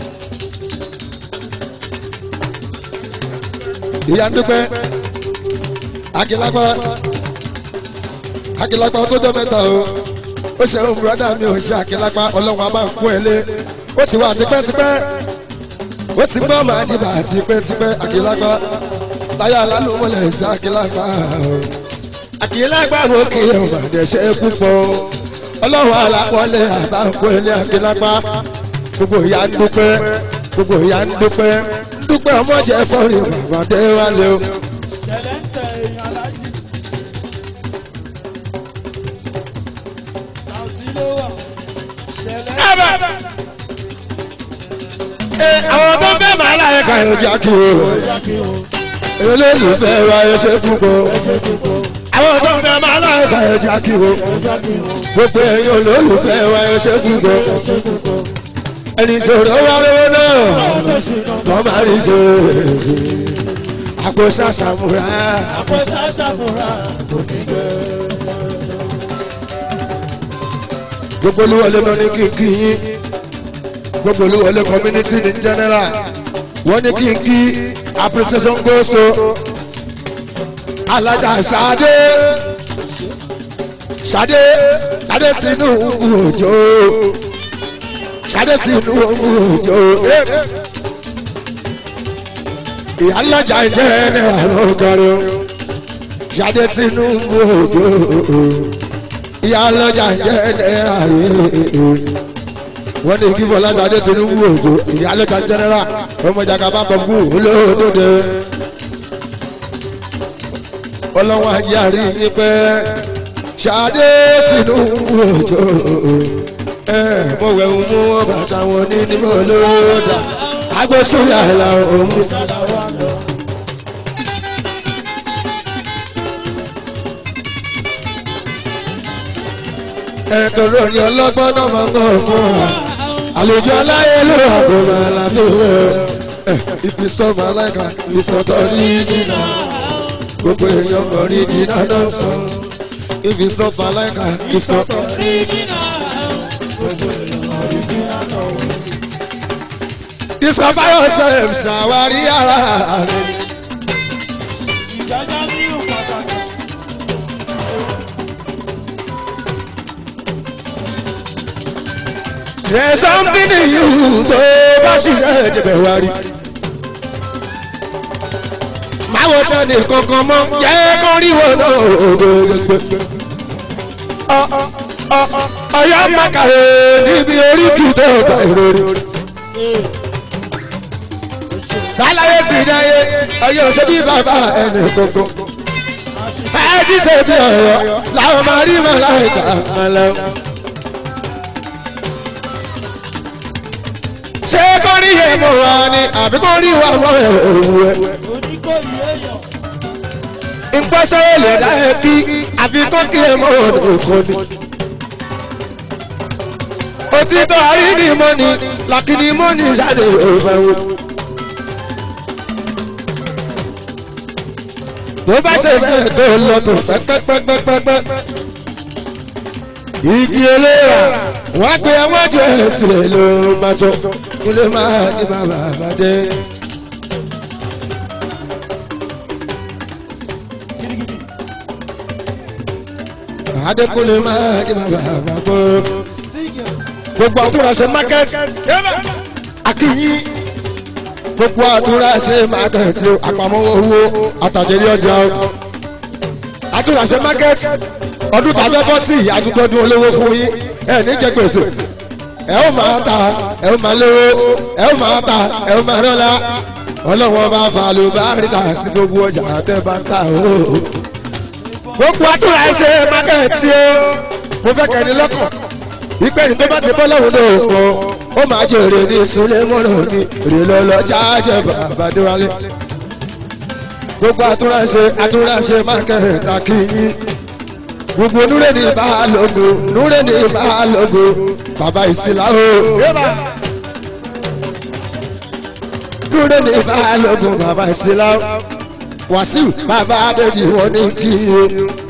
ìyá ń dúpẹ́ akílápá akílápá tó jọ mẹ́ta o ó ṣe ohun bùrọ́dà mi ò ṣe akílápá ọlọ́run a máa kún ẹ lé ó ti wà tipẹ́tipẹ́ ó ti gbọ́ màá dìbà tipẹ́tipẹ́ akílápá táyà lálùmọ́lẹ̀ sí akílápá o akílápá mo kì í ọ̀gbà dẹ̀ ṣe púpọ̀ ọlọ́run alápọ̀lẹ̀ àbá kún ẹ lé akílápá gbogbo ìyá ń dúpẹ́ gbogbo ìyá ń dúpẹ́ ń dúpẹ́ ọmọ jẹ́ fọ́ọ̀rì bàbá dé wálé o. ṣẹlẹ̀ ń tẹ èèyàn aláàjì. sàùtì ló wà. ṣẹlẹ̀ ń tẹ. Ẹ, àwọn tó fẹ́ máa láyé kan yóò jẹ́ kí o. olólùfẹ́ wa ẹ ṣe púpọ̀. àwọn tó fẹ́ máa láyé kan yóò jẹ́ kí o. gbogbo ẹ̀yin olólùfẹ́ wa ẹ ṣe púpọ̀. ẹni sọ̀rọ̀ wá lówó náà wọ́n máa rí ṣe àpò ṣàṣàmùrà. àpótá ṣàfùrà kò ní gbẹ. gbogbo olúwọlé lọ ní kí n kí yín gbogbo olúwọlé community in general wọ́n ní kí n kí appreciation goes to alájà Ṣadé Ṣadé Ṣadé sínú òjò Ṣadé sínú òjò ìyá alájà jẹ́ ẹni àrùn kọrin Ṣadé sínú òjò ìyá ọlọ́jà jẹ́ náírà wọ́n ní kí bọ́lá sadé tinubu òjò ìyá ọlọ́jà jẹ́nẹ́rà ọmọjàgà bá bọ̀ kú olóòdòdè ọlọ́wọ́n ajé àrí ní pẹ́ sadé tinubu òjò mo wẹ̀ ń mú bàtà wọn ní níbo olóòdà agbésúnyà ìlà òun. sàlàwà lọ. ẹ̀tọ́rọ̀ orin ọlọ́gbọ́n náà máa ń gbọ́ fún wa àlejò aláyé ló wà kó máa lábẹ́ rẹ̀ ìfisọ́mọ aláìka ìsọ̀tọ̀ rí jìnnà gbogbo èèyàn mọ̀ rí jìnnà náà sọ ìfisọ́mọ aláìka ìsọ̀tọ̀ rí jìnnà gbogbo èèyàn mọ̀ rí jìnnà náà. ìsọ̀báyọ̀ sọ ẹ̀ ṣàwárí ara rẹ̀. ìjájá ní ìpàtàkì. There's something in you tó bá ṣiṣẹ́ ìdìbẹ̀ wá rí. Máa wo tẹ́lẹ̀ kankan mọ́, jẹ́ kó rí wọn náà ògbógbó. Ọ̀yọ́ Mákàrè níbi orí kì í tó ọgbà ìròrí. Báláyé sì dáyé, ọyọ́ ṣe bí bàbá ẹnì kankan. Ẹ ti ṣe bí ọ̀rọ̀ làwọn máa rí mọ́ láì kà á lọ. ṣé kọ́ rí ẹ̀ mọ̀ wá ni àbí kọ́ rí wa mọ́ ẹ̀ òwú ẹ̀. oníkòyí èèyàn. ìpọ́sẹ̀ lè dá ẹ kí àbí kọ́ kí ẹ mọ̀ ọ̀nà òkò ni. òtítọ́ àríní mọ́ni làkìní mọ́ni ṣáde òfẹ́ wo. bó bá ṣe bẹ́ẹ̀ tó lọ tó pẹ́pẹ́pẹ́pẹ́pẹ́. ìjì eléra wọ́n pe àwọn jẹ́ sílẹ̀ ló máa tó ilé máa ní bàbá àbádé. gidigidi adékúnlé máa ní bàbá àbábọ́. stígì gbogbo àtúnraṣe market akínyí gbogbo àtúnraṣe market àpamọ́ owó àtàjẹrí ọjà o. àtúnraṣe market ọdún tàbí bọ́ sí àdúgbòdún olówó fún yín ẹ ní jẹ gbèsè ẹ ó máa ta ẹ ó máa lówó ẹ ó máa ta ẹ ó máa rọ́lá ọlọ́wọ́n bá fa àlùbáríkà sí gbogbo ọjà tẹ́ bá ń ta o. gbogbo àtúnraṣe market o mo fẹ́ kẹ́ni lọ́kàn ìpẹ́ni tó bá ti bọ́ lọ́wọ́ ló pọ̀ ó máa jèrè ní ìsúlẹ̀ mọ́rọ̀ ní èrè lọ́lọ́ jájẹ́ bàbá déwálé. gbogbo àtúnráṣe àtúnráṣe mákẹ́ẹ̀ta kì í yín gbogbo núrè ní ìbálògò núrè ní ìbálògò bàbá ìsìlá o. núrè ní ìbálògò bàbá ìsìlá o. wàsíù bàbá abẹ́jì wọn ní kí i o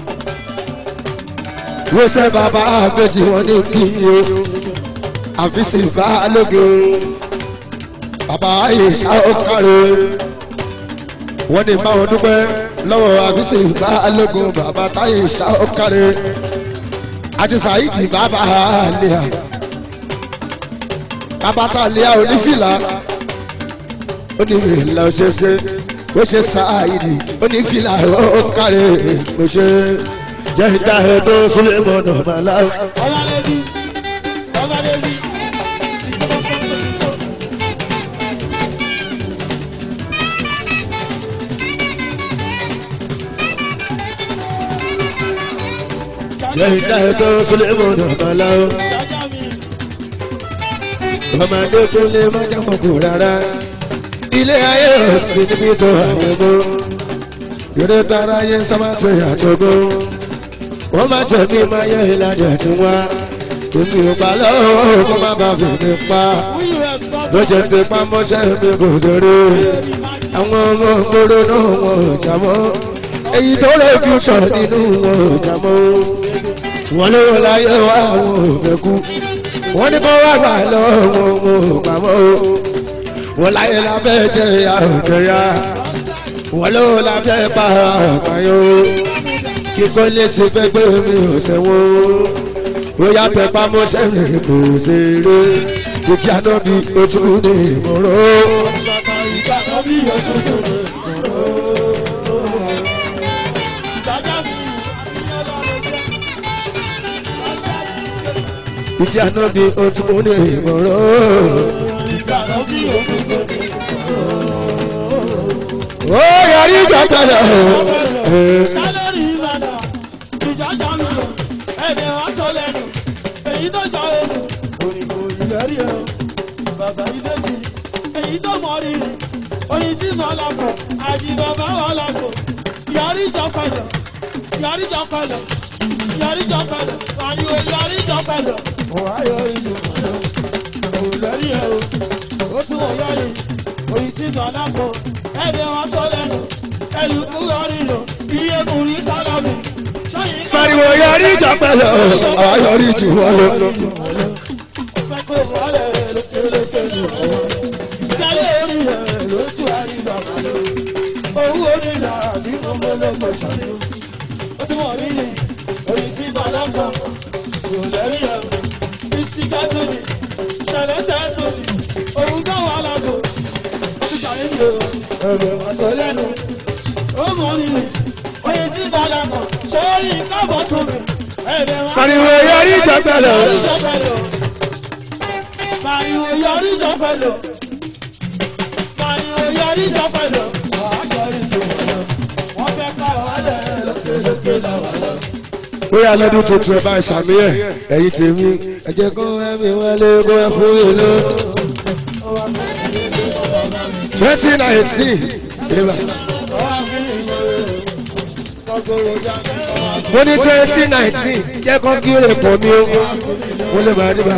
wọ́n ṣe bàbá àbẹ̀tì wọn ní kí o àfíìsì ìbálògè bàbá àyèṣà ọ̀kàrẹ̀ wọ́n ní báwọn dúpẹ́ lọ́wọ́ àfíìsì ìbálògè bàbá táyèṣà ọ̀kàrẹ̀ àti sàyídì bàbá àlìyà bàbá tàlíà onífìlà onífìlà òṣèṣe ó ṣe sàyídì onífìlà ọ̀kàrẹ̀ òṣè jẹ́ ìdá ẹ̀dọ́ sílẹ̀ mọ́nà màlá. ọmọlẹ́bí ọmọlẹ́bí jẹ́ ìdá ẹ̀dọ́ sílẹ̀ mọ́nà màlá. jájá mi ọmọdé tó lè má jámọ̀ kù rárá. ilé ayé ò sí níbi tó àwọn ọmọ. yòrò tara yẹ sábàtì àtọ́gbó. wọ́n máa tẹ̀ mí máa yẹ ìlànà tí wá. èmi ò pa lọ́wọ́ kó má bàa fi mi pa. wíyù ẹ̀ tọ́ lọ́jọ́ ti pa mọ́ṣẹ́ mi kò sórí. àwọn ọmọ gbòòrò náà wọn ò jà mọ́. èyí tó rẹ̀ fíútsọ̀ nínú wọn ò jà mọ́. wọ́n lé wọn láyé wá àwọn ò fẹ́ kú. wọ́n ní kó wá gbà lọ́wọ́ wọn ò gbà mọ́. wọ́n láyé lábẹ́ jẹ́ ya ò jẹ́ ya. wọ́n lé wọn lábẹ́ pa àpáyọ́. kíkọ́ létí fẹ́ gbé mi ò sẹ́wọ́n. ó yá tẹ pamọ́ṣẹ́ mi kò ṣeré. ìdí àná bí ojú ní ìmọ̀ràn. ṣàtà ìgbà kan bí oṣù tó lè kúrò. jájá mi ìyẹn lọ́rọ̀ jẹ́. ìdí àná bí ojú ní ìmọ̀ràn. ìgbà kan bí oṣù tó lè kúrò. ó yọrí ìjọ gbọdọ̀. sálẹ̀rì ìbàdàn ìjà sàmìlò ẹ̀dẹ̀ wá sọ lẹ́nu èyí tó jà òòlù òyìnbó ìlẹ́rìí ẹ̀ bàbá ìdẹ́jì èyí tó mọ rírì oyin tí nà lápò àjì bàbá wà lápò yàrá ìjà pẹ̀lẹ̀ yàrá ìjà pẹ̀lẹ̀ yàrá ìjà pẹ̀lẹ̀ pariwo yàrá ìjà pẹ̀lẹ̀. òwá yọ ìlú òlẹ́rìí ẹ̀ o ó tún wọ̀ yọrí oyin tí nà lápò ẹ̀dẹ̀ wá sọ lẹ́nu ẹlùkú ọrìnà iye kùnrin sálábù sọyìn ká. pariwo yọrí ìjọ gbọdọ̀. àwọn yọrí jù wọ́n lọ. Ọpẹ́ kò wọlé lókèlókè ní ọwọ́. Jálẹ̀ orí rẹ̀ lójú àríwá kàló. Owó onílà bí mo mọ lọ́gbọ̀ ṣàlẹ́. Ó tún wọ̀ nílé orí tí Bàlákà kò lẹ́rí ẹ̀. Bísí Gásìlì ṣẹlẹ̀ tẹ́tùlì. Òun tó wà lágbo. Ó ti ṣàyẹ̀ ní o. Ẹ̀rọ àṣọ lẹ́nu. Ó mọ̀ nílé. Oye tí Bàlákà sórí kábọ̀ sómi. Ẹ̀rẹ̀ wá. pariwo yọrí ìjọ gbọdọ̀. Pariwo yọrí jọ pẹ̀lú. Pariwo yọrí jọ pẹ̀lú. Wàá yọrí jọ pẹ̀lú. Wọ́n fẹ́ ká wálẹ̀ lókèlókè lọ́wọ́ lọ. bóyá lọ́dún tuntun ẹ bá ń ṣàmì ẹ̀ ẹ̀yin tèmi ẹ jẹ́ kó ẹ̀mí wọlé kó ẹ fún mi lọ. twenty nineteen ìbá mo ní twenty nineteen jẹ́ kó kí lè pọ̀ mí o mo lè máa dìbà.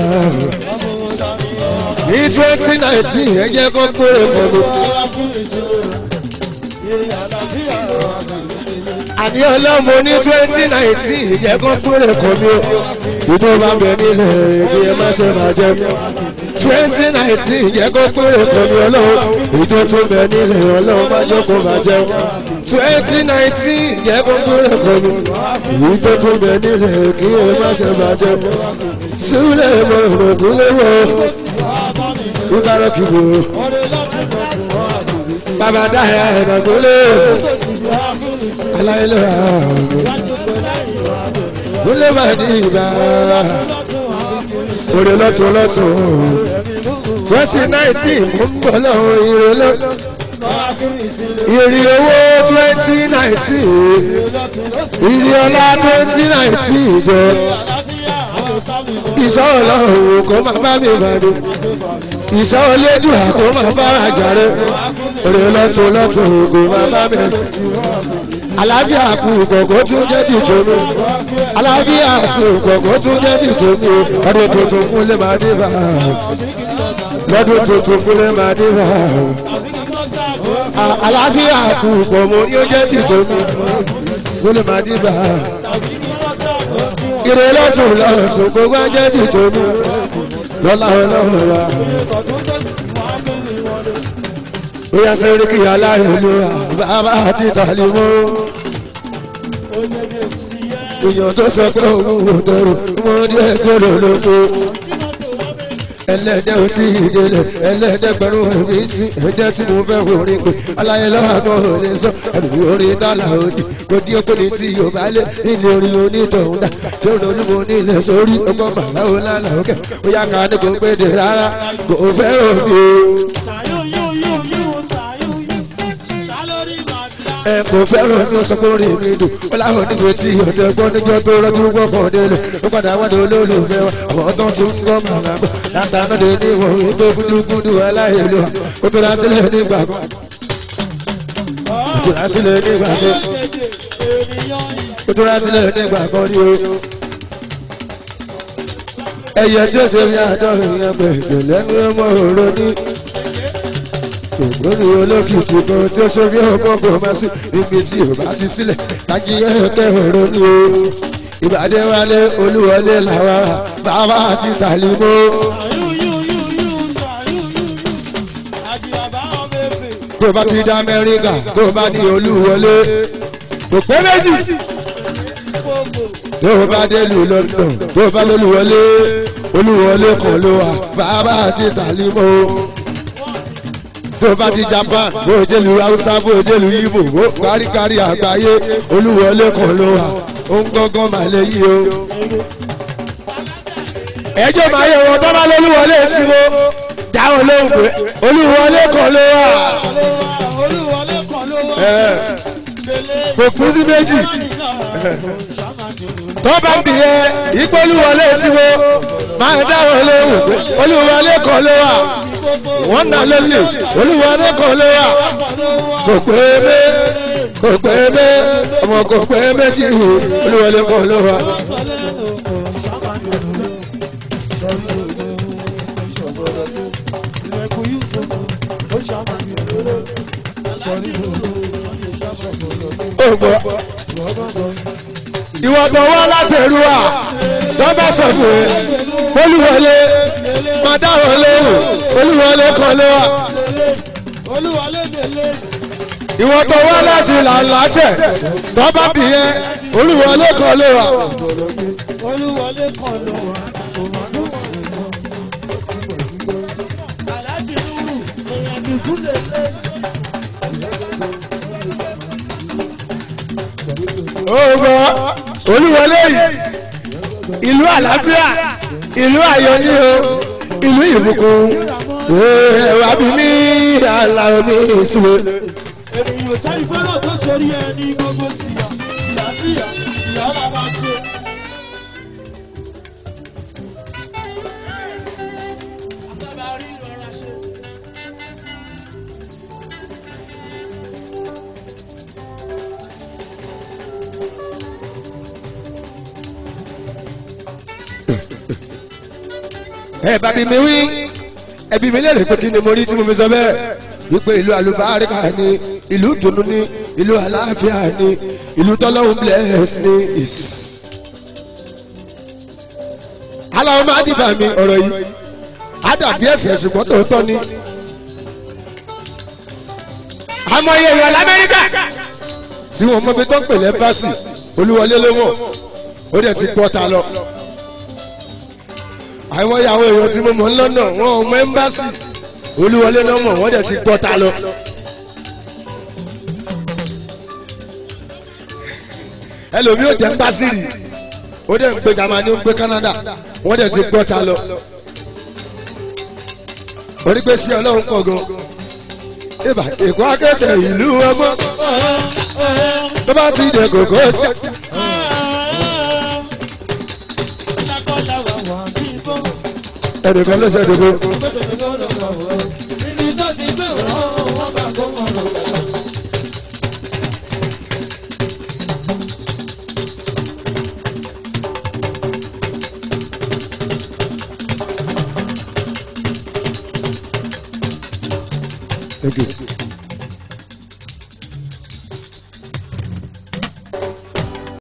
ní twenty nineteen ẹ jẹ́ kó kí lè pọ̀ mí. àní ọlọ́mọ ní twenty nineteen jẹ́ kó kúrè kàn mí o ìdó bá bẹ nílẹ̀ èdè ẹ má ṣe máa jẹ mí twenty nineteen jẹ́ kó kúrè kàn mí ọlọ́run ìdó tó bẹ nílẹ̀ ọlọ́run má jẹ́ kó máa jẹ twenty nineteen jẹ́ kó kúrè kàn mí ìdó tó bẹ nílẹ̀ kí ẹ má ṣe máa jẹ sílẹ̀ mọ̀ ìrògùn léwọ̀ ìbára kìbò bàbá dáhà ẹ̀dàgbọ́lé aláìlẹ̀ gúnlẹ̀ bá di ìgbà òrè lọ́tún lọ́tún twenty nineteen mú ń bọ̀ lọ́wọ́ ìrè lọ́tún ìrì owó twenty nineteen ìrì ọlá twenty nineteen jọ ìṣọ́ ọlọ́run kò má bá mi bàdé ìṣọ́ olédùn àkó má bá àjàre òrè lọ́tún lọ́tún kò má bá mi àlàáfíà kù kòkó tún jẹ́ ti tòmí àlàáfíà kù kòkó tún jẹ́ ti tòmí ọdún tuntun kúnlẹ̀ máa dé bá lọ́dún tuntun kúnlẹ̀ máa dé bá àlàáfíà kù kòmó ní ó jẹ́ ti tòmí kúnlẹ̀ máa dé bá ire lọ́sùn lọ́sùn gbogbo ajẹ́ ti tòmí lọ́lá ọlọ́run wa ó yá sẹ́rí kí aláìlúwa bàbá àti tàlímọ́ èèyàn tó sọ pé òun ò dẹrù wọ́n díẹ̀ sọ̀rọ̀ lóko ẹlẹ́dẹ̀ ò tí ì délẹ̀ ẹlẹ́dẹ̀ pẹ̀lú ẹ̀mí tí ẹ̀dẹ̀ tí mo fẹ́ orin pé aláyẹ̀lọ́wọ́ kan ò lè sọ ẹ̀rù orin dálà òdì kò dí okò ní tí yóò bá lé nílé orin onítọ̀hún dà tí ó lójú mo nílẹ̀ sórí ọgbọ́n bàbá ò lálà òkè ó yá ká ní kò péde rárá kò fẹ́ òbí ẹ kò fẹ́ràn ní sọ pé orin mi dùn ó láwọn níbi tí ọ̀dọ́ gbọ́ níjọ́ tó rọ́jú gbọ́kàn délé ó padà wọ́n dé olólùfẹ́ wọn àwọn tó tún ń gbọ́ màmá bọ̀ látàná dé ní ìwọ̀n wípé gúdúgúdú aláìlú ó tó rásílẹ̀ nígbà kan ó tó rásílẹ̀ nígbà kan ó tó rásílẹ̀ nígbà kan rí o. ẹyẹ tí ó ṣe fi àádọ́rin yẹn pẹ̀jẹ̀ lẹ́nu ọmọ òrò ní ògbóni olókìtì kan tí ó ṣorí ọmọ kò má sí ibi tí ò bá ti sílẹ̀ kájí ẹ̀kẹ́ ọ̀rọ̀ ní o ìbàdí wálé olúwọlé làwa bàbá àti tàlímọ́. tó bá ti dá amẹ́ríkà tó bá ní olúwọlé kò pé méjì tó bá délùú london tó bá lólúwọlé olúwọlé kan ló wà bàbá àti tàlímọ́ tó bá di japan bó jẹ́lu hausa bó jẹ́lu ibo bó káríkárí àgbáyé olúwọlé kan ló wà ó ń gángan mà lè yí o. ẹjọ́ máa yẹ wọn tó bá lólúwọlé sí mo dáhùn lóhùn pé olúwọlé kan ló wà. kò kú sí méjì tó bá ń bì yẹ ipò olúwọlé sí mo máa dáhùn lóhùn pé olúwọlé kan ló wà wọ́n nà lélẹ̀ olúwọlé kan ló wà kò pé mé kò pé mé ọmọ kò pé méjì olúwọlé kan ló wà. ògbọ́ ìwọ tó wá láti ẹrú wa tó bá sọ fún ẹ olúwọlé máa dáhùn lóhùn olúwọlé kan ló wà. ìwọ tó wá láti làǹlàtẹ̀ tó bá bì yẹn olúwọlé kan ló wà. olúwọlé kan ló wà. aláàjì nùrù èèyàn dùkú lè lé. ògbọ́ olúwọlé yìí ìlú àlàáfíà ìlú ayọ̀ ní o ìlú ìbùkún ẹwà bí mi àlà omi ìṣúwé. ènìyàn sẹ́ni fọ́nà tó sórí ẹ ní gbogbo síyà síyà síyà síyà la máa ṣe. Asábàárí rọra ṣe. ẹ bá bí mi wí ẹbí mi lérè pé kí ni mo rí tí mo fi sọ bẹ́ẹ̀ wípé ìlú àlùbáríkà ni ìlú dùnú ni ìlú àlàáfíà ni ìlú tọ́lọ́hún bless ni is. aláwọ̀ máa dìbà mi ọ̀rọ̀ yìí á dàbí ẹ̀fẹ̀ ṣùgbọ́n tòótọ́ ni. àmọ́ iye èèyàn lamẹ́ríkà tí wọ́n mọ ibi tó ń pè lẹ́mbàsì olúwọlé ló mọ̀ ó dẹ̀ ti gbọ́ ta lọ. àwọn ìyàwó èèyàn tí mo mọ̀ ń lọ́nà wọn ò mọ ẹ́mbàsì olúwọlé ló mọ̀ wọ́n dẹ̀ ti gbọ́ ta lọ. ẹlòmíì ò jẹ́ ẹ́mbàsì rì ó dẹ̀ ń gbé Jámánì ó ń gbé Canada wọ́n dẹ̀ ti gbọ́ ta lọ. onígbèsè ọlọ́run pọ̀ gan. ìbà èkó akẹ́tẹ̀ ìlú ọmọ tó bá ti dẹ̀ kòkó jà. ẹnìkan ló ṣe dògbò. Thank you.